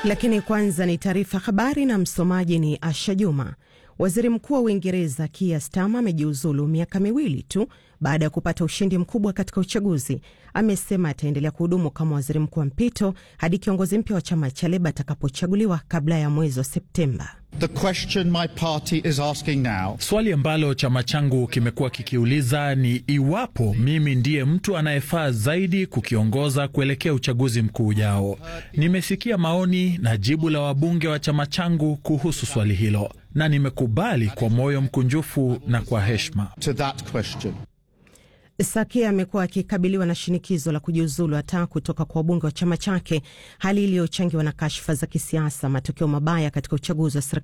Lakini kwanza ni taarifa habari na msomaji ni Asha Juma. Waziri Mkuu wa Uingereza Keir Starmer amejiuzulu miaka miwili tu baada ya kupata ushindi mkubwa katika uchaguzi. Amesema ataendelea kuhudumu kama waziri mkuu wa mpito hadi kiongozi mpya wa chama cha Leba atakapochaguliwa kabla ya mwezi wa Septemba. The question my party is asking now. Swali ambalo chama changu kimekuwa kikiuliza ni iwapo mimi ndiye mtu anayefaa zaidi kukiongoza kuelekea uchaguzi mkuu ujao. Nimesikia maoni na jibu la wabunge wa chama changu kuhusu swali hilo na nimekubali kwa moyo mkunjufu na kwa heshima. To that question. Sakia amekuwa akikabiliwa na shinikizo la kujiuzulu hata kutoka kwa wabunge wa chama chake, hali iliyochangiwa na kashfa za kisiasa, matokeo mabaya katika uchaguzi wa serikali